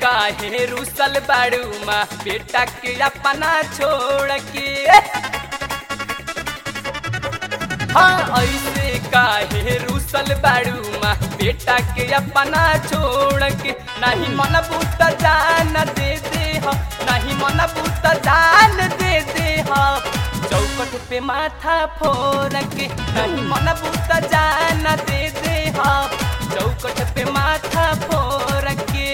काहे रुसल बाड़ू माँ बेटा के अपना छोड़ के हाँ ऐसे काहे रुसल बाड़ू माँ बेटा के अपना छोड़ के नहीं मन बूत जान दे दे हो नहीं मन बूत जान दे दे हो चौकट पे माथा फोड़ के नहीं मन बूत जान दे दे हो चौकट पे माथा फोड़ के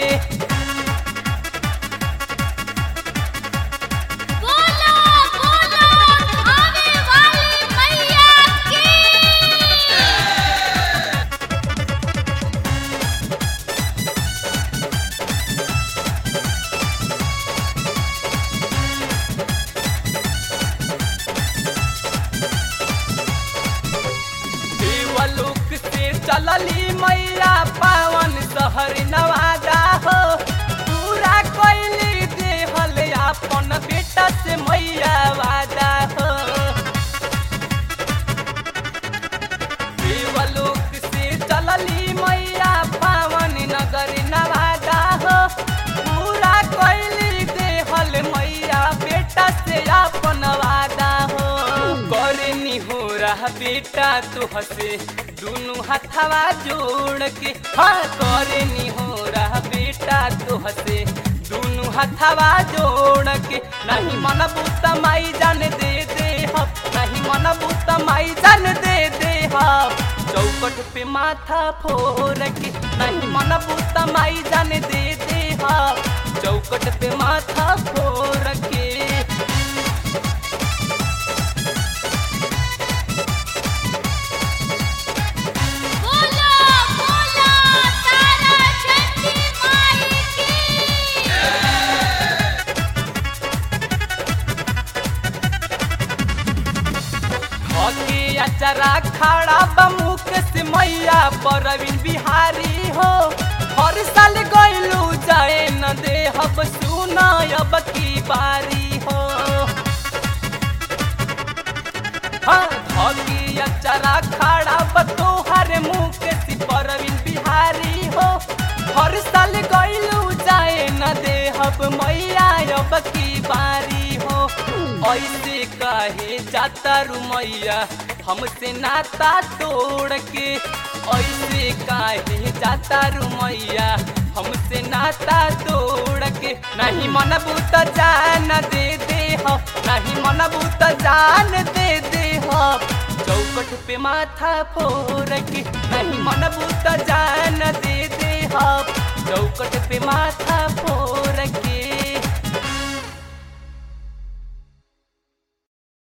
बोलो बोलो आवे वाली मैया की देवलोक से चलली मैया पावन शहर नवादा हो पूरा कैली देहल अपन बेटा से मैया वादा हो देवलोक से चलली मैया पावन नगर नवादा हो पूरा कैली देहल मैया बेटा से अपन वादा हो करनी हो रहा बेटा तो हसे दोनों हथवा जोड़ के हाँ करनी हो रहा बेटा तो हसे दोनों हथवा जोड़ के नहीं मन बूत माई जान दे दे हम नहीं मन बूत माई जान दे दे हम चौकट पे माथा फोड़ के नहीं मन बूत माई जान दे दे हम चौकट पे माथा फोड़ के बोलो बोलो तारा चंदी माई की हके अचरा खड़ा बमुख से मैया परवीन बिहारी हो हर साल गइलू जाए न दे हब सुना अब की बारी हो हाँ हके अचरा खड़ा बतोहर मुख से परवीन बिहारी हो हर साल गइलू जाए न दे हब मैया अब की बारी हो ऐसे काहे जाता रुमैया हमसे नाता तोड़ के ऐसे काहे जाता रुमैया हमसे नाता तोड़ के नहीं मन बूत जान दे दे हो नहीं मन बूत जान दे दे हो चौकट पे माथा फोड़ के नहीं मन बूत जान दे दे हो चौकट पे माथा फोड़